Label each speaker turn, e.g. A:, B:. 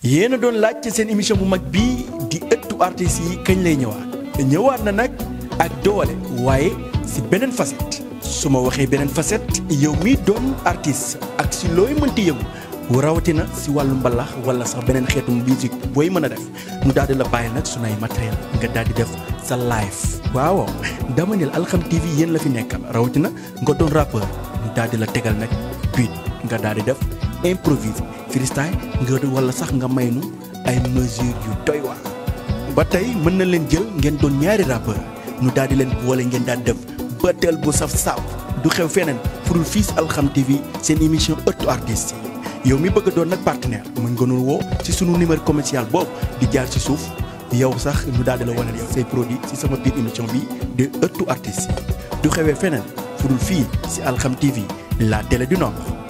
A: yéen a doon laaj ci seen émission bu mag bii di ëttu artistes yi kañ lay ñëwaat ñëwaat na nag ak doole waaye si beneen facette su ma waxee beneen facette yow mi doon artiste ak si looy mënti yëngu rawatina si wàllu mbalax wala sax beneen xeetu musique booy mën a def nu daal di la bàyyi nag sunay matériel nga daal di def sa live waaw dama ne Alxam TV yéen la fi nekkal rawatina nga doon rappeur ñu daal di la tegal nag beat nga daal di def improvise freestyle nga wala sax nga may nu ay mesures yu doy waar ba tey mën na leen jël ngeen doon ñaari rappeur ñu daal di leen boole ngeen daal def battle bu saf saf du xew feneen furul fii si Alxam TV seen émission ëttu artistes yi yow mi bëgg a doon nag partenaire mën nga nu woo ci sunu numéro commercial boobu di jaar ci suuf yow sax ñu daal di la wane yow say produit si sama biir émission bi de ëttu artistes yi du xewee feneen furul fii si Alxam TV la télé du Nord